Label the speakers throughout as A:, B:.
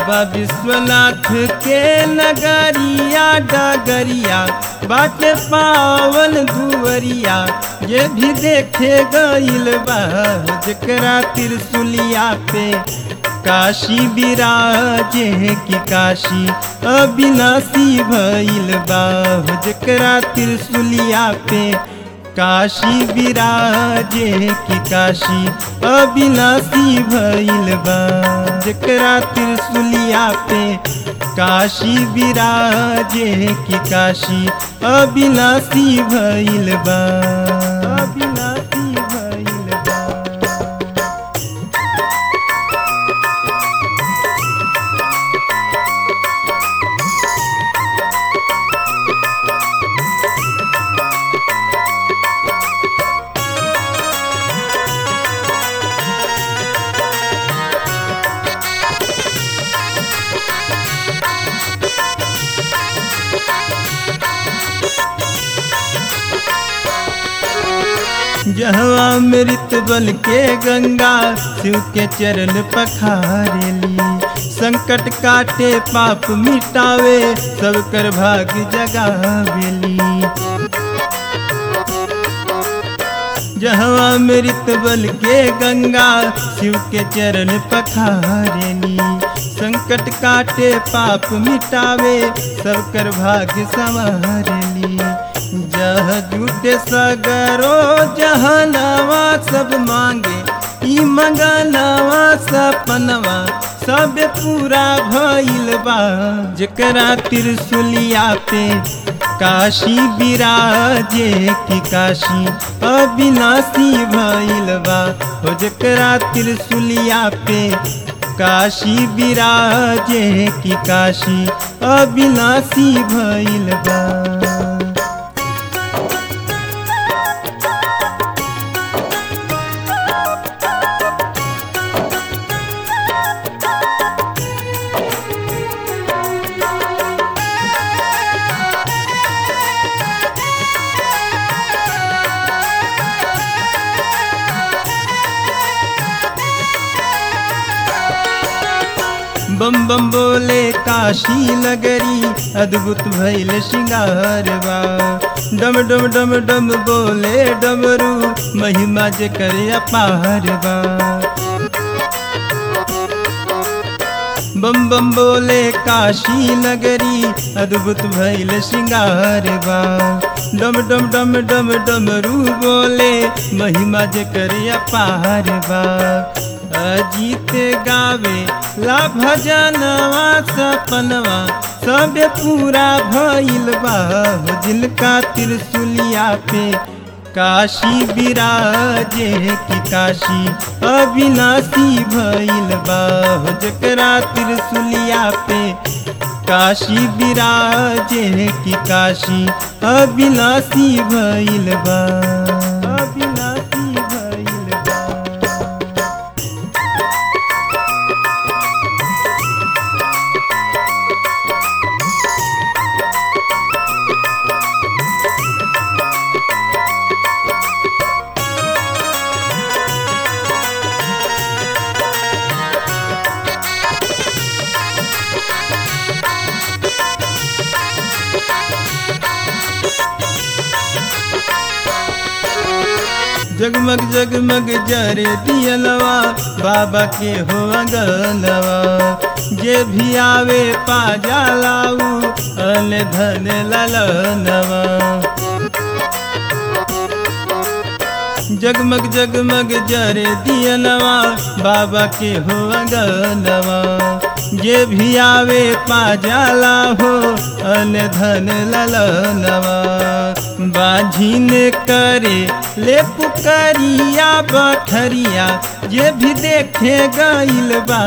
A: बाबा विश्वनाथ के नगरिया डगरिया बाटे पावन दुवरिया ये भी देखे गईल बा जकरा त्रिशुलिया पे काशी विराजे की काशी अविनाशी भइल बा जकरा त्रिशुलिया पे काशी विराजे की काशी अविनाशी भइल बा जकरा त्रिशुलिया पे काशी विराजे की काशी अविनाशी भइल बा अविनाशी भइल बा जहवा मृत बल के गंगा शिव के चरण पखारेली संकट काटे पाप मिटावे सब कर भाग जगावेली जहवा मृत बल के गंगा शिव के चरण पखारेली संकट काटे पाप मिटावे सब कर भाग संवारेली जह जुटे सगरो जहनवा सब मांगे ई मंगनवा सपनवा सब पूरा भइल बा जकरा त्रिशुलिया पे काशी विराजे की काशी अविनाशी भइल बा हो जकरा त्रिशुलिया पे काशी विराजे की काशी अविनाशी भइल बा बम बम बोले काशी नगरी अद्भुत भैल श्रृंगारवा डम डम डम डम बोले डमरू महिमा जे करे अपारवा बम बम बोले काशी नगरी अद्भुत भैल श्रृंगारवा डम डम डम डम डमरू बोले महिमा जे करे अपारवा अजीत गावे ला भजनवा सपनवा सब पूरा भइल बा जिनका त्रिशुलिया पे काशी विराजे की काशी अविनाशी भइल बा जकरा त्रिशुलिया पे काशी विराजे की काशी अविनाशी भइल बा अविनाशी भइल बा जगमग जगमग जरे दियलवा बाबा के हो अंगनवा जे भी आवे पा जालाऊ अन धन ललनवा जगमग जगमग जरे दियनवा बाबा के हो अंगनवा जे भी आवे पा जाला हो अन धन ललनवा बाझिन करे ले पुकरिया बठरिया जे भी देखे गइल बा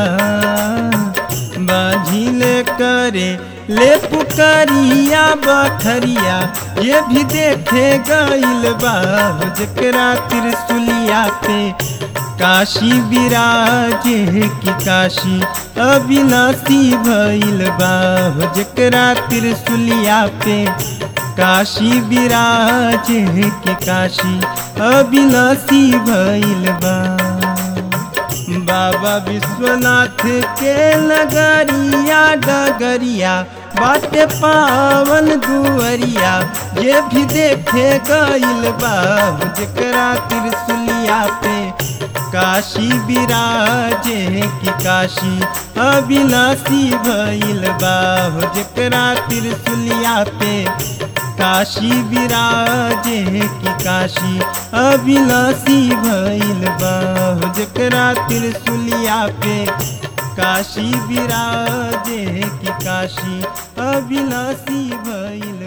A: बाझिन करे ले पुकरिया बठरिया ये भी देखे गइल बा जकरा त्रिशुलिया पे काशी विराजे की काशी अविनाशी भइल बा जकरा त्रिशुलिया पे काशी विराजे की काशी अविनाशी भइल बा बाबा विश्वनाथ के नगरिया डगरिया बाटे पावन दुअरिया ये भी देखे गइल बा जकरा त्रिशुलिया पे काशी विराजे की काशी अविनाशी भइल बा जकरा त्रिशुलिया पे काशी विराजे की काशी अविनाशी भइल बा जकरा त्रिशुलिया पे काशी विराजे की काशी अविनाशी भइल